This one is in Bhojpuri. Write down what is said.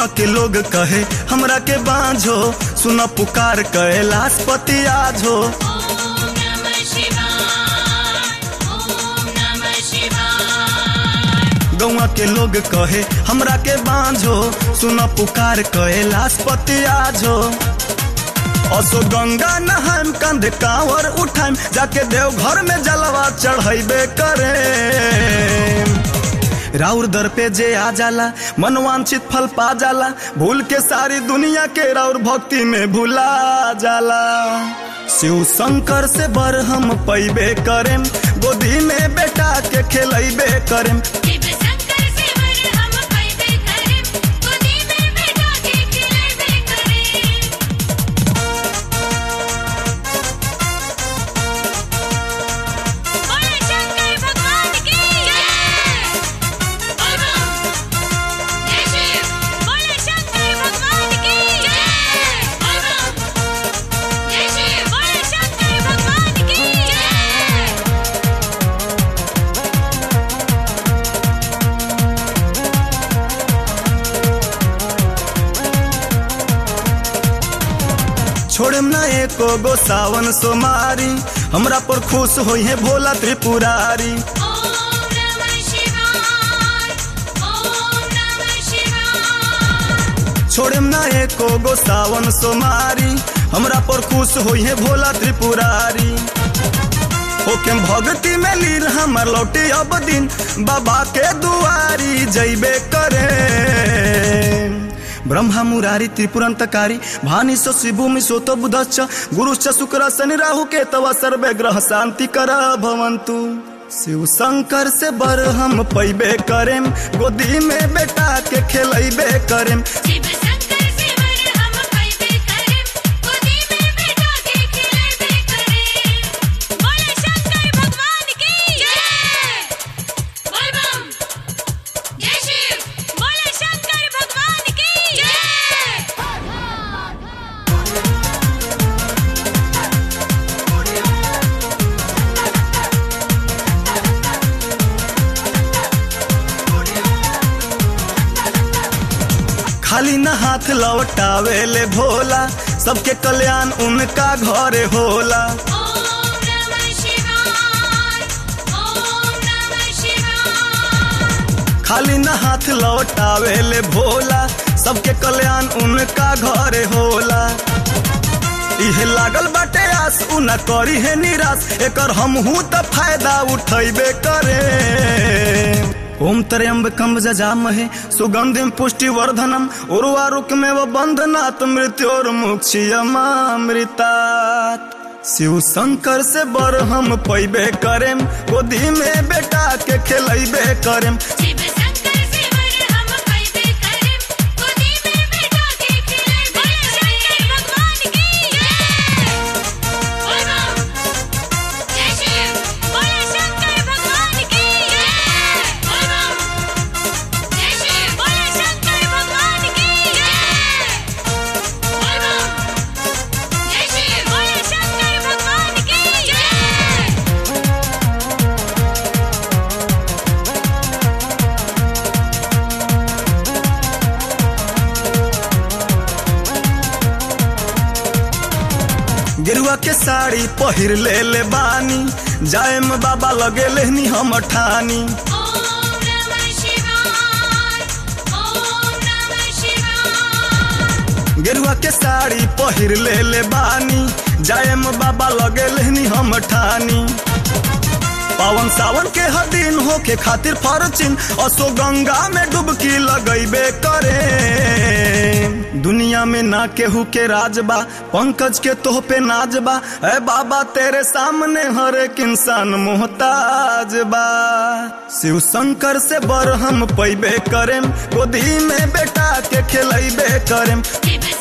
गौवा के लोग कहे हमरा के बांझो सुन पुकार कैलाश पति आजो ओम नमः शिवाय ओम नमः शिवाय गौवा के लोग कहे हमरा के बांझो सुन पुकार कैलाश पति आजो असो गंगा नहाम कंध कांवर उठाम जाके देव घर में जलवा चढ़ैबे करे राउर दर पे जे आ जाला मनवांछित फल पा जाला भूल के सारी दुनिया के राउर भक्ति में भुला जाला शिव शंकर से बर हम पैबे करेम गोदी में बेटा के खेलैबे करेम शिव शंकर से वर हम पैबे करें गोदी में बैठा के खिलेबे करें बोले शंकर भगवान की जय बोल बम जय शिव बोले शंकर भगवान की जय बोल बम जय शिव बोले शंकर भगवान की जय छोड़म ना एको गो सावन सोमारी हमरा पर खुश होई है भोला त्रिपुरारी ओम नमः शिवाय ओम नमः शिवाय छोड़म ना एको गो सावन सोमारी हमरा पर खुश होई है भोला त्रिपुरारी ओके भक्ति में लीन हमर लौटे अब दिन बाबा के दुआरी जैबे करे ब्रह्मा मुरारी त्रिपुरंतकारी भानि सो शिभूमि सोतो बुधश्च गुरुश्च शुक्र शनि राहु के तव सर्वे ग्रह शांति कर भवंतु शिव शंकर से बर हम पैबे करेम गोदी में बेटा के खेलैबे करेम शिव शंकर से वर हम पैबे करें गोदी में बैठा के खिलेबे करें बोले शंकर भगवान की जय बोल बम जय शिव बोले शंकर भगवान की जय खाली न हाथ लौटावे ले भोला सबके कल्याण उनका घरे होला ओम नमः शिवाय ओम नमः शिवाय खाली न हाथ लौटावे ले भोला सबके कल्याण उनका घरे होला इहे लागल बाटे आस उ न करी है निराश एकर हमहू त फायदा उठैबे करे ओम त्र्यंबकम जजामहे सुगंधिम पुष्टिवर्धनम उर्वारुकमेव बंधनात् मृत्योर्मुक्षियमामृतात् शिव शंकर से बर हम पैबे करेम गोदी में बेटा के खेलैबे करेम शिव शंकर से वर हम पैबे करें गोदी में बैठा के खिलेबे शंकर भगवान की जय बोल बम जय शिव बोले शंकर भगवान की जय बोल बम जय शिव बोले शंकर भगवान की जय बोल बम जय शिव बोले शंकर भगवान की जय गेरुआ के साड़ी पहिर ले ले बानी जायम बाबा लगे लेहनी हम ठानी ओम नमः शिवाय ओम नमः शिवाय गेरुआ के साड़ी पहिर ले ले बानी जायम बाबा लगे लेहनी हम ठानी पावन सावन के हर दिन होके खातिर फरचिन असो गंगा में डुबकी लगैबे करे दुनिया में ना केहू के राजबा पंकज के तोह पे नाजबा ए बाबा तेरे सामने हर एक इंसान मोहताज बा शिव शंकर से बर हम पैबे करेम गोदी में बेटा के खेलैबे करेम शिव